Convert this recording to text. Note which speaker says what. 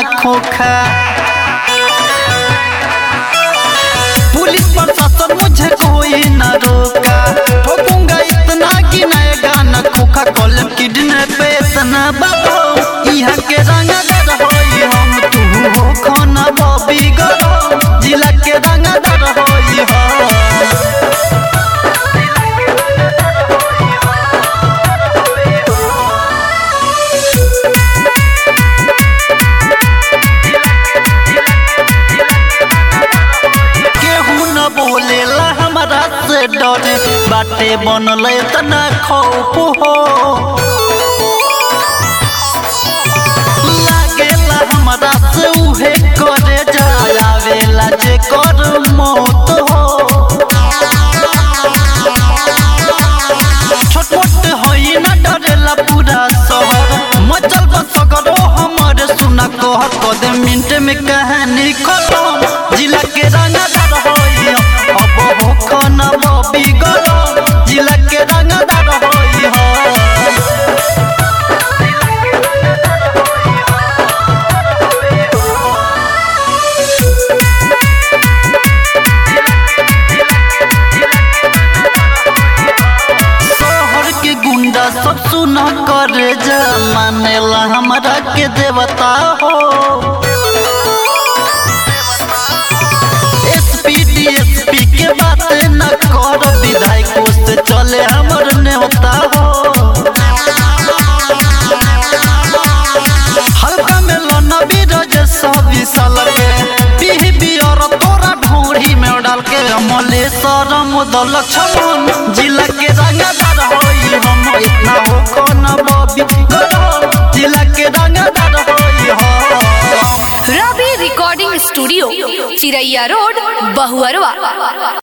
Speaker 1: खोखा पुलिस प्रशासन मुझे कोई न रोका ठोकूंगा इतना कि नएगा न खोखा कॉलम किडने पे इतना बाबो यहाँ के रंगदार होई हम तू हो खाना बॉबी गरो जिला के रंगदार होई हम केहू न बोलेला हमरा से डरे बाटे बनल तना खौफ हो लागेला हमरा से उहे करे जायावेला जे कर मौत हो छोट मोट होई न डरेला पूरा शहर मचल बसगरो हमर सुना कह कद मिनट में कहानी खत्म जिला के रंगदार होई अब हो खाना बबी गरो जिला के रंगदार होई हो शहर के गुंडा सब सुना करे जा मानेला हमरा के देवता हो एसपी डीएसपी के बात न कर विधायकों से चले हमर नेवता हो हल्का में लोना बीरज सब साल के पीह बियर तोरा ढोरी में डाल के अमले सरम दल छमन जिला के रंगदार होई हम इतना हो कौन बबी गरो जिला के रंगदार होई हम
Speaker 2: Ravi recording studio Chiraiya road Bahuarwa